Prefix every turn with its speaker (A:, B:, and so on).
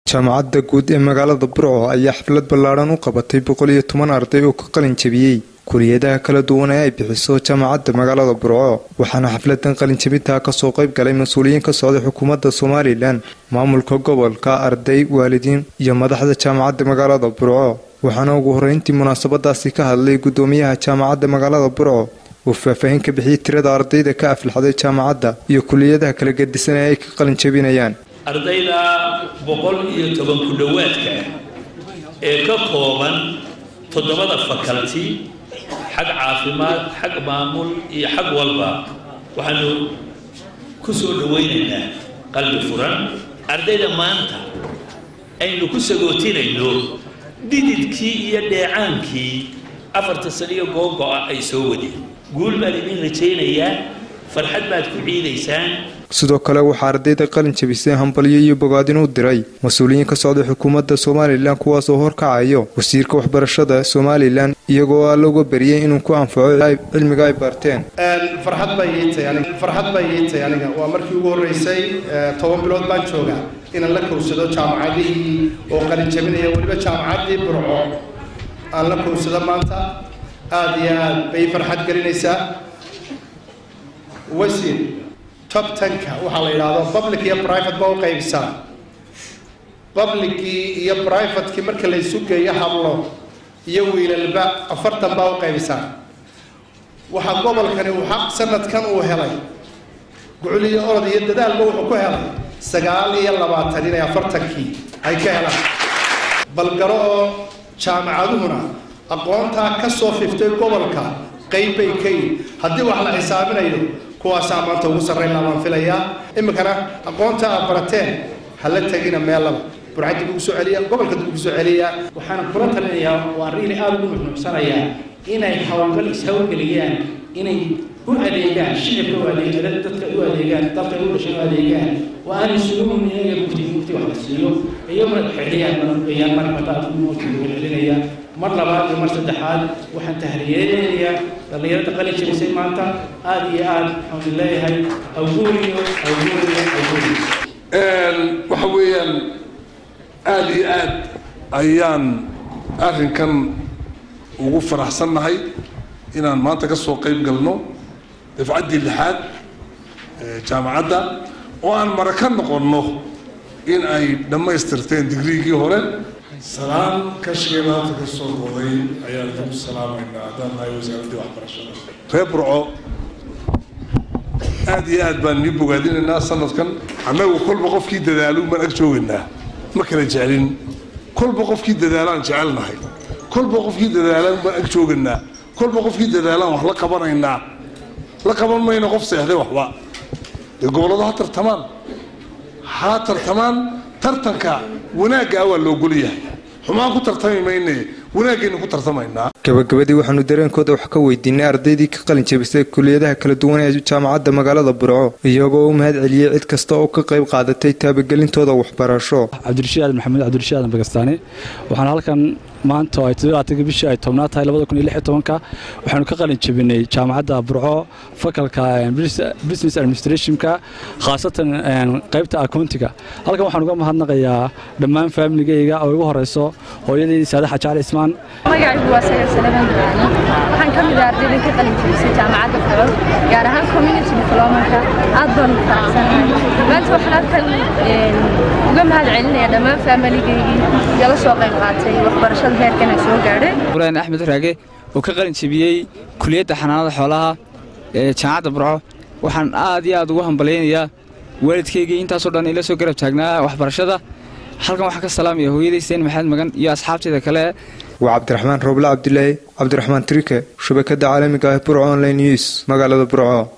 A: jaamacadda guud ee magaalada burco ayaa xaflad ballaadhan u qabatay boqol iyo toban arday oo ka qalin jabiyey kuliyadaha kala duwan ee ay bixiso jaamacadda magaalada burco waxaana xafladan qalinjabintaa kasoo qayb galay mas-uuliyiin ka socday xukuumadda somalilan maamulka gobolka arday waalidiin iyo madaxda jaamacadda magaalada burco waxaana ugu horreyntii munaasabadaasi ka hadlay guddoomiyaha jaamacadda magaalada burco uu faahfaahin ka bixiyey tirada ardayda ka aflaxday jaamacadda iyo kuliyadaha kala gedisan ee ay ka qalin jabinayaan
B: ardayda boqol iyo toban ku dhowaadka ah ee ka kooban toddobada fakalti xag caafimaad xag maamul iyo xag walba waxaanu ku soo dhawaynaynaa qalbi furan ardayda maanta aynu ku sagootinayno dhididkii iyo dheecaankii afarta saniyo googo-a ay soo wadeen guul baan idin rajaynayaa farxad baad ku ciidaysaan
A: sidoo kale waxaa ardayda qalin jabisay hambalyo iyo bogaadin u diray mas-uuliyiin ka socday xukuumadda somalilan kuwaasoo horkacayo wasiirka waxbarashada somalilan iyagoo aa looga beriyey inuu ku anfaco cilmiga ay barteen
C: farxad bay iitay aniga farxad bay iitay aniga waa markii ugu horreysay toban bilood baan joogaa inaan la kowsado jaamacadihii oo qalin jabinaya weliba jaamacaddii burco aan la kowsado maanta aada iyo aad bay farxad gelinaysaa wasiir top tenka waxaa la yidhaahdo public iyo private ba u qaybisaan publickii iyo privatekii marka la isu geeyo hablo iyo wiilalba afartan baa u qaybisaan waxaa gobolkani uu xaq sanadkan uu helay gucul iyo orod iyo dadaalba wuxuu ku helay sagaal iyo labaatan inay afartankii ay ka helaan balgaro oo jaamacaduhuna aqoontaa ka soo fiftay gobolka qayb bay ka yihin haddii wax la xisaabinayo kuwaasaa maanta ugu sarraynaa baan filayaa iminkana aqoonta aad barateen hala tegina meellaba burcad dib ugu soo celiya gobolka dib ugu soo celiya
D: waxaan kula talinayaa waan riili aada ugu nuxnuucsanayaa inay hawlgal ishawlgeliyaan inay u adeegaan shicibka u adeegaan dadka u adeegaan dalka u dhashay u adeegaan oo aanay suguun iyaga mufti mufti wax la siiyo iyaguna xiliyaan ayaan marmataa muftiga celinaya mar labaad iyo mar saddexaad waxaan tahriyeynayaa dhallinyarada qalin jabisay maanta aada iyo aada waxaan leeyahay awguuriyo awguuriyo awguuriyo
E: waxa weeyaan aada iyo aad ayaan arrinkan ugu faraxsannahay inaan maanta ka soo qayb galno dafcaddii lixaad jaamacadda oo aan mara ka noqonno in ay dhammaystirteen digriigii hore
F: salaan kashigay maanta ka soo goday ayaan ku salaamaynaa haddaan nahay wasaaraddii waxbarashada
E: reer burco aada iyo aad baan nii bogaadinaynaa sanadkan annagu kolba qofkii dadaaluun baan ag joogaynaa ma kala jeclin kolba qofkii dadaalaan jecelnahay kolba qofkii dadaalaan baan ag joogaynaa kolba qofkii dadaalaan wax la qabanaynaa la qaban mayno qof seexday waxba dee gobolladu ha tartamaan ha tartamaan tartanka wanaagga ah waa loogolyahay xumaan ku tartami mayne wanaaggeenu ku tartamaynaa
A: gabagabadii waxaanu dareenkooda wax ka weydiinay ardaydii ka qalin jabisay kuliyadaha kala duwan ee jaamacadda magaalada burco iyagoo u mahad celiyey cid kasta oo ka qayb qaadatay taabagelintooda waxbarasho
G: cabdirashiid maxamed cabdirashiid aadan bagastaani waxaan halkan maanta ay todobaatankii bishii ay tobnaad tahay labada kun iyo lix iyo tobanka waxaanu ka qalin jabinay jaamacadda burco fakalka business administrationka khaasatan qaybta accountiga halkan waxaan uga mahadnaqayaa dhammaan faamiligayga oo igu horeyso hooyadeydii saadaxa jacal ismaan
H: magacaygu waa sayar salaman ducaani waxaan ka mid ah ardaydan ka qalin jabisay jaamacadda burco gaar ahaan community diplomanka aad baan ugu faraxsanahay maanta waxaan halkan uga mahad celinaya dhammaan faamiligaygii igala soo qayb qaatay waxbarashada heerkan aan soo gaadhay
I: buraan axmed raage oo ka qalin jabiyey kuliyadda xanaanada xoolaha ee jaamacadda burco waxaan aad iyo aad ugu hambalaynayaa waalidkaygii intaasoo dhan ila soo garab taagnaa waxbarashada halkan waxaan ka salaamaya hooyaday seen maxamed magan iyo asxaabtayda kale
A: waa cabdiraxmaan rooble cabdilaahi cabdiraxmaan trike shabakadda caalamiga ah burco online news magaalada burco